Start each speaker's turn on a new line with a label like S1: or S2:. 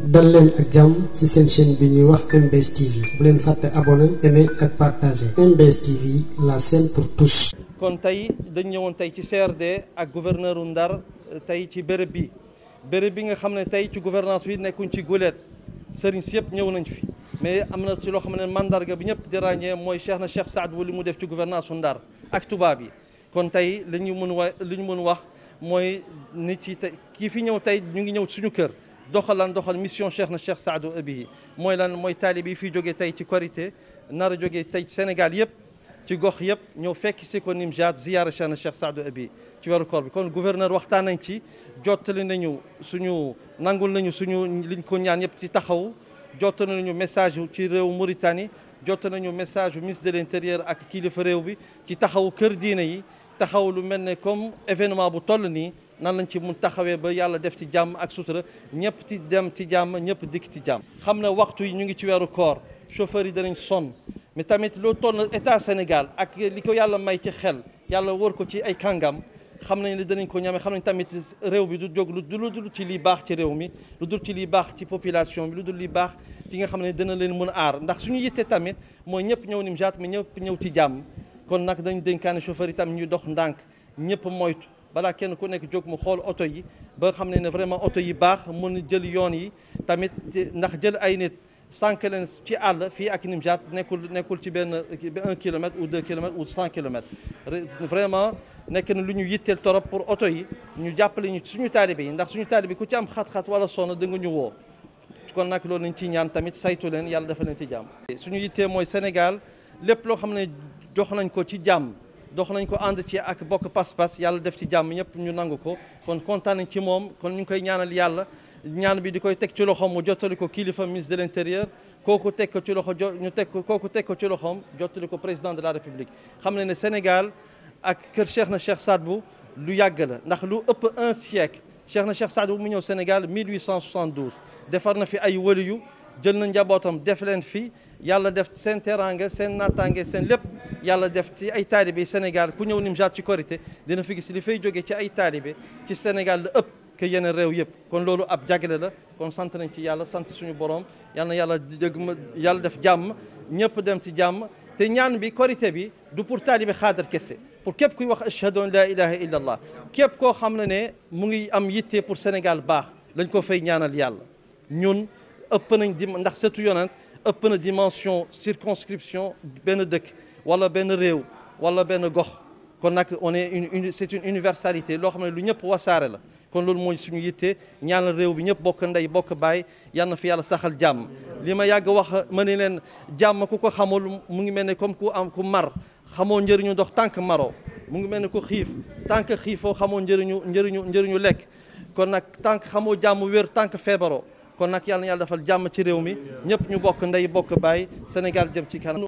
S1: dal leen ak jàmm ci seen chaîne bi ñuy wax MBS TV bu leen fàtte abonné aimer ak partager MBS TV la chaîne pour tous.
S2: kon tey dañ ñëwoon tey ci CRD ak gouverneur u Ndar tey ci béréb bi béréb bi nga xam ne tey ci gouvernance bi nekkuñ ci guleet sëriñ si yëpp ñëw nañ fi mais am na ci loo xam ne mandarga bi ñëpp di ràññee mooy Cheikh na Cheikh Saad bu li mu def ci gouvernance u Ndar ak tubaab yi kon tey li ñu mën wa li ñu mën wax mooy nit ci tey kii fi ñëw tey ñu ngi ñëw suñu kër doxal lan doxal mission Cheikh na Cheikh Saadu Abihi mooy lan mooy taalibe yi fi jógee tey ci Korité nar a jógee tey Sénégal yëpp ci gox yëpp ñëw fekk si ko Nimjaat ziyaara Cheikh na Cheikh Saadu Abihi ci weeru koor bi kon gouverneur waxtaan nañ ci jottali nañu suñu nangul nañu suñu liñ ko ñaan yëpp ci taxaw jottali nañu message ci réew Mauritanie jottali nañu message bu ministre de l'intérieur ak kilifa réew bi ci taxaw kër diine yi taxaw lu mel ne comme événement bu toll nii nan lañ ci mun taxawee ba yàlla def ci jàmm ak sutura ñëpp ci dem ci jàmm ñëpp dikk ci jàmm. xam ne waxtu yi ñu ngi ci weeru koor chauffeur yi danañ sonn mais tamit loo toll état Sénégal ak li ko yàlla may ci xel yàlla wër ko ci ay kàngam xam nañ ne danañ ko ñame xam nañ tamit réew bi du jóg lu dul ci li baax ci réew mi lu dul ci li baax ci population bi lu dul li baax ci nga xam ne dana leen mën a aar ndax suñu yitte tamit mooy ñëpp ñëw Nimjaat mais ñëpp ñëw ci jàmm kon nag dañ dénkaane chauffeur yi tam ñu dox ndànk ñëpp moytu balaa kenn ku nekk jóg mu xool oto yi ba xam ne ne vraiment oto yi baax mën jël yoon yi tamit ndax jël ay nit sànq leen ci àll fii ak Nimjaat nekkul nekkul ci benn un kilomètre ou deux kilomètres ou cent kilomètres vraiment nekk na lu ñu yitteel torop pour oto yi ñu jàppale ñu suñu taalibe yi ndax suñu taalibe ku ci am xat-xat wala sonn da nga ñu woo kon nag loolu lañ ciy ñaan tamit saytu leen yàlla dafa leen ci jàmm suñu yittee mooy Sénégal lépp loo xam ne jox nañ ko ci jàmm dox nañ ko ànd ci ak bokk pas-pas yàlla def ci jàmm ñëpp ñu nangu ko kon kontaan nañ ci moom kon ñu ngi koy ñaanal yàlla ñaan bi di koy teg ci loxoom mu jottali ko kilifa ministre de l'intérieur kooku teg ko ci loxo jo ñu teg ko kooku teg ko ci loxoom jottali ko président de la république xam ne ne Sénégal ak kër Cheikh na Cheikh Saad bu lu yàgg la ndax lu ëpp un siècle Cheikh na Cheikh Saad bu mu ñëw Sénégal 1872 defar na fi ay waliyu jël na njabootam def leen fi yàlla def seen teraanga seen nattaange seen lépp yàlla def ci ay taalibe Sénégal ku ñëw Nimjaat ci Korité dina fi gis li fay jógee ci ay taalibe ci Sénégal la ëpp que yeneen réew yëpp kon loolu ab jagle la kon sant nañ ci yàlla sant suñu borom yal na yàlla dëgg ma yàlla def jàmm ñëpp dem ci jàmm te ñaan bi Korité bi du pour taalibe xaadar kese pour képp kuy wax ashhadu an la ilaha illa allah képp koo xam ne ne mu ngi am yitte pour Sénégal baax lañ ko fay ñaanal yàlla ñun ëpp nañ di ndax setu yonent ëpp na dimension circonscription benn dëkk wala benn réew wala benn gox kon nag on est une c'est une universalité loo xam ne lu ñëpp wasaare la kon loolu mooy suñu yitte ñaanal réew bi ñëpp bokk ndey bokk baay yal na fi yàlla saxal jàmm li ma yàgg wax ma ne leen jàmm ku ko xamul mu ngi mel ne comme ku am ku mar xamoo njëriñu ndox tànk maro mu ngi mel ne ku xiif tànk xiifoo xamoo njëriñu njëriñu njëriñu lekk kon nag tànk xamoo jàmm wér tànk feebaroo kon nag yàlla na yàlla defal jàmm ci réew mi ñëpp ñu bokk ndey bokk baay Sénégal jëm ci kanam